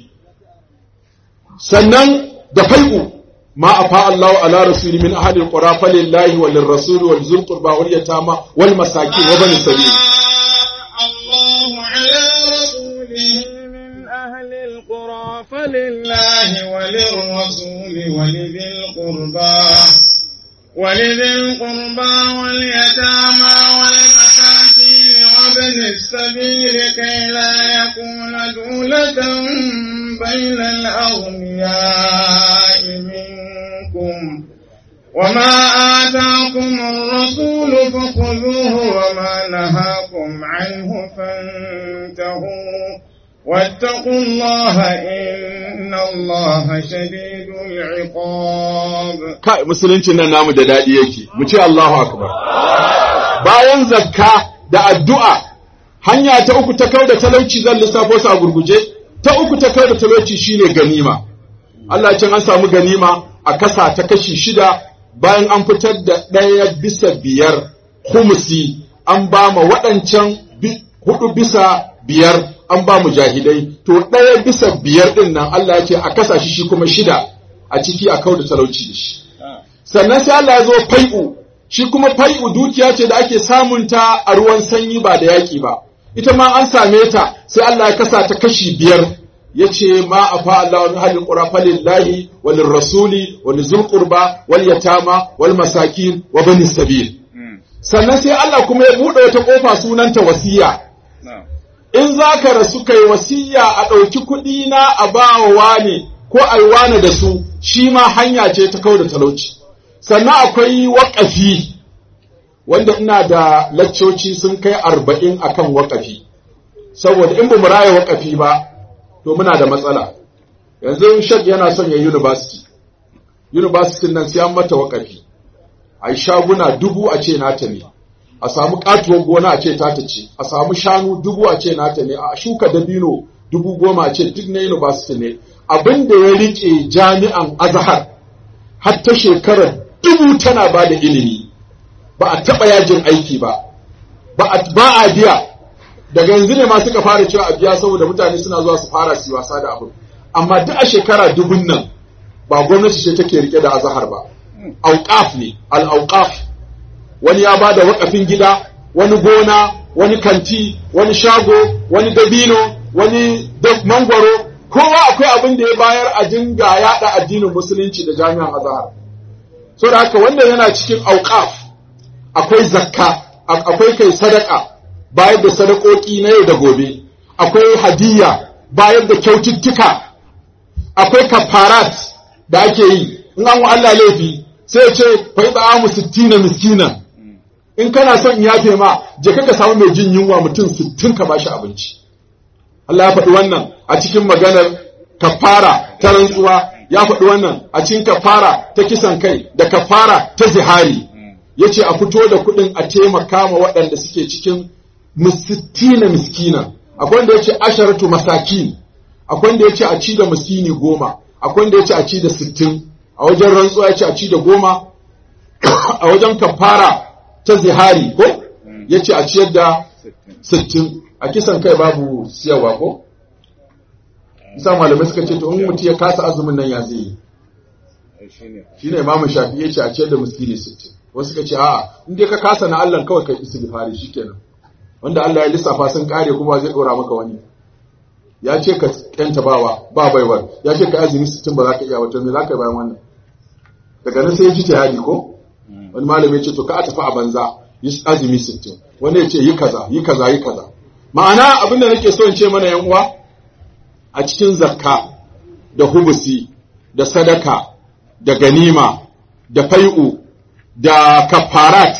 sannan da fai'u ma afa Allahu ala rasuli min ahli alqura fa lillahi wa lirrasuli wa lizul qurba wal yatama wal masakin wa bani sabil الله على رسوله من أهل القرى فلله وللرسول ولذي القربى ولذي القربى واليتامى والمساكين وابن السبيل كي لا يكون دولة بين الأغنياء منكم وما آتاكم الرسول فخذوه وما نهاكم عنه فانتهوا واتقوا الله إن الله شديد العقاب kai musuluncin nan namu da daɗi yake mu ce Allahu akbar bayan zakka da addu'a hanya ta uku ta kau da talauci zan lissafo su a gurguje ta uku ta kau da talauci shine ganima Allah ya ce an samu ganima a kasa ta kashi shida bayan an fitar da ɗaya bisa biyar humusi an ba ma waɗancan bi- hudu bisa biyar an ba mu jahilai to ɗaya bisa biyar ɗin nan Allah ya ce a kasa shi shi kuma shida a ciki a kau da talauci da shi sannan sai Allah ya zo fai'u shi kuma fai'u dukiya ce da ake samunta a ruwan sanyi ba da yaƙi ba ita ma an same ta sai Allah ya kasa ta kashi biyar ya ce ma a fa Allah wani halin ƙura falillahi wal rasuli wal zul qurba wal yatama wal masakin wa bani sabil sannan sai Allah kuma ya buɗe wata ƙofa sunanta wasiya نعم in za ka rasu kai wasiya a ɗauki kuɗi na a bawa wane ko a yi wane da su shi ma hanya ce ta kau da talauci sannan akwai waƙafi wanda ina da laccoci sun kai arba'in akan waƙafi saboda in ba mu raya waƙafi ba to muna da matsala yanzu shek yana son ya university university nan sai an mata waƙafi a yi shaguna dubu a ce nata ne a samu katuwar gona a ce tata ce a samu shanu dubu a ce nata ne a shuka dabino dubu goma a ce duk na university ne abin da ya rike jami'an azhar har ta shekarar dubu tana ba da ilimi ba a taɓa yajin aiki ba ba a biya daga yanzu ne ma suka fara cewa a biya saboda mutane suna zuwa su fara su wasa da abu amma duk a shekara dubun nan ba gwamnati ce take rike da azhar ba auqaf ne al-auqaf wani ya bada wakafin gida wani gona wani kanti wani shago wani dabino wani mangwaro kowa akwai abin da ya bayar a dinga yada addinin musulunci da jami'an azhar so da haka wannan yana cikin auqaf akwai zakka akwai kai sadaka bayar da sadakoki na yau da gobe akwai hadiyya bayar da kyaututtuka akwai kafarat da ake yi in an wa Allah laifi sai ce fai mu sittina miskina in kana son in yafe ma je ka samu mai jin yunwa mutum sittin ka bashi abinci Allah ya faɗi wannan a cikin maganar kafara ta rantsuwa ya faɗi wannan a cikin kafara ta kisan kai da kafara ta zihari yace a fito da kuɗin a taimaka ma waɗanda suke cikin sittina miskina akwai wanda yace asharatu masakin akwai wanda yace a ci da miskini goma akwai wanda yace a ci da sittin a wajen rantsuwa yace a ci da goma a wajen kafara ta zihari ko yace a ciyar da sittin a kisan kai babu siyarwa ko isa malamai suka ce to in mutum ya kasa azumin nan ya zai yi shine imamu shafi yace a ciyar da miskini sittin wasu suka ce a'a in dai ka kasa na Allah kawai kai istighfari shikenan wanda Allah ya lissafa sun kare kuma zai dora maka wani ya ce ka kyanta bawa ba baiwar ya ce ka azumi sittin ba za ka iya wato me za ka yi bayan wannan daga nan sai ya ji jihadi ko wani malami ya ce to ka a tafi a banza yi azumi sittin wani ya ce yi kaza yi kaza yi kaza ma'ana abin da nake so in ce mana yan uwa a cikin zakka da hubusi da sadaka da ganima da fai'u da kafarat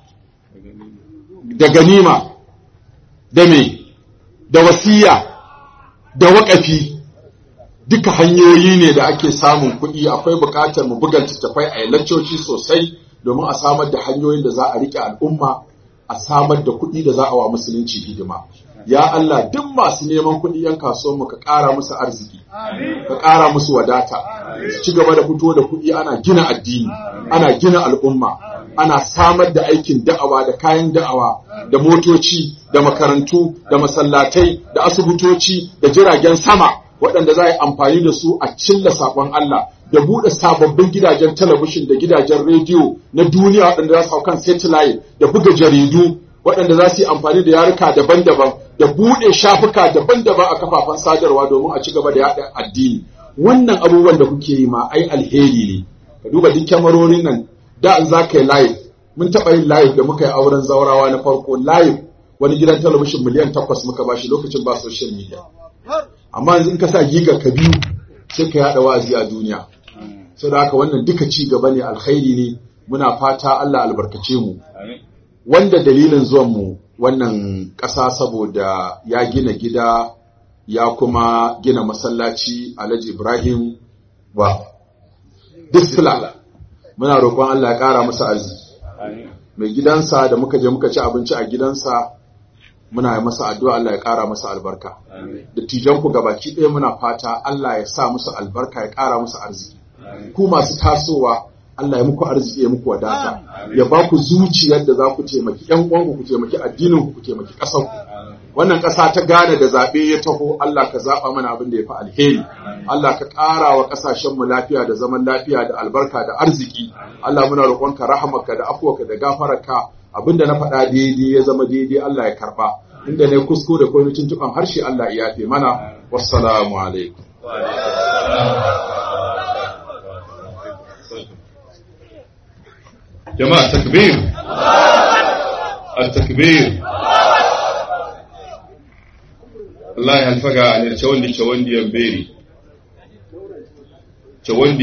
da ganima da me da wasiya da waƙafi duka hanyoyi ne da ake samun kuɗi akwai buƙatar mu buga littattafai a laccoci sosai domin a samar da hanyoyin da za a riƙe al'umma a samar da kuɗi da za a wa musulunci hidima ya Allah duk masu neman kuɗi yan kasuwan mu ka ƙara musu arziki ka ƙara musu wadata ci gaba da fito da kuɗi ana gina addini ana gina al'umma ana samar da aikin da'awa da kayan da'awa da motoci da makarantu da masallatai da asibitoci da jiragen sama waɗanda za a yi amfani da su a cilla saƙon Allah da buɗe sababbin gidajen talabishin da gidajen rediyo na duniya waɗanda za su hau kan satellite da buga jaridu waɗanda za su yi amfani da yaruka daban-daban da buɗe shafuka daban-daban a kafafen sadarwa domin a ci gaba da yaɗa addini wannan abubuwan da kuke yi ma ai alheri ne ka duba duk kyamarorin nan da in za ka yi live mun taɓa yin live da muka yi auren zaurawa na farko live wani gidan talabishin miliyan takwas muka bashi lokacin ba social media amma yanzu in ka sa giga ka biyu sai ka yaɗa wa'azi a duniya sau da haka wannan duka ci gaba ne alkhairi ne muna fata Allah albarkace mu wanda dalilin zuwan mu wannan ƙasa saboda ya gina gida ya kuma gina masallaci Alhaji Ibrahim ba Disla muna roƙon Allah ya ƙara masa arziki mai gidansa da muka je muka ci abinci a gidansa muna yi masa addu'a Allah ya ƙara masa albarka da ku gabaki ɗaya muna fata Allah ya sa musu albarka ya ƙara musu arziki ku masu tasowa Allah ya muku arziki ya muku wadata ya ba ku zuciyar da za ku taimaki ƴan uwanku ku taimaki addinin ku ku taimaki ƙasar ku wannan ƙasa ta gane da zaɓe ya taho Allah ka zaɓa mana abin da ya fi alheri Allah ka ƙara wa ƙasashen mu lafiya da zaman lafiya da albarka da arziki Allah muna roƙonka rahamarka da afuwarka da gafararka abin da na faɗa daidai ya zama daidai Allah ya karɓa inda ne kuskure ko tuntuɓan harshe Allah ya yafe mana wassalamu alaikum جماعة تكبير التكبير الله ينفقها عن الشوندي شوندي ينبيري شوندي